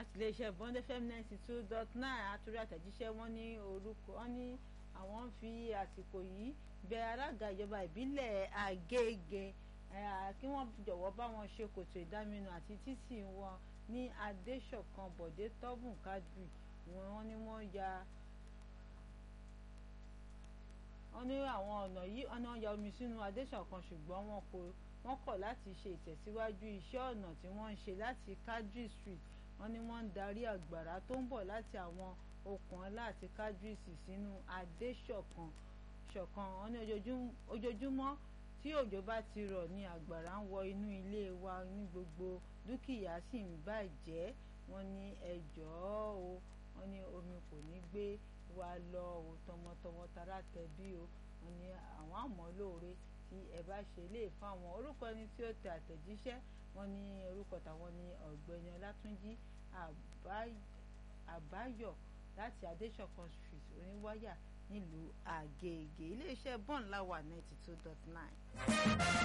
láti iléeṣẹ́ bond fm ninety two dot nine àtúrí àtẹ̀jíṣẹ́ wọn ní orúkọ wọn ní àwọn ń fi àsìkò yìí bẹ alága ìjọba ìbílẹ̀ Àgége kí wọ́n jọ̀wọ́ bá wọn ṣe kòtò ìdáminù àti títì wọn ní Adéṣọ̀kan Bọ̀dé Tọ́bùn Kádùrì wọ́n ní wọ́n ya wọ́n ní àwọn ọ̀nà yìí ọ̀nà ya omi sínú Adéṣọ̀kan ṣùgbọ́n wọn kò wọ́n kọ̀ láti ṣe ìtẹ̀síwájú iṣẹ́ ọ̀nà tí wọ́n ń ṣe láti Kádùrì street wọ́n ní wọ́n ń darí àgbàrá tó ń bọ̀ láti àwọn okùn ọlá àti Kádùrì sínú Adéṣọ̀kan ṣọ̀kan wọ́n ní ojoojúmọ́ tí òjò bá ti rọ̀ ní àgbàrá ń wọ inú ilé wa ní gbogbo dúkìá sì ń bàjẹ́ wọ́n ní ẹ jọ̀ọ́ o wọ́n ní omi kò ní gbé wa lọ o tọmọtọmọ tara tẹbí o wọ́n ní àwọn àmọ́ lóore tí ẹ bá ṣe lè fún àwọn orúkọ ẹni tí ó tẹ àtẹ̀jíṣẹ́ wọ́n ní orúkọ tàwọn ní ọ̀gbẹ́ni ọlátúnjí àbáyọ̀ láti adéṣọ̀kan street oníwáyà nílùú àgègè iléeṣẹ́ bọ́ǹlà wà ninety two dot nine.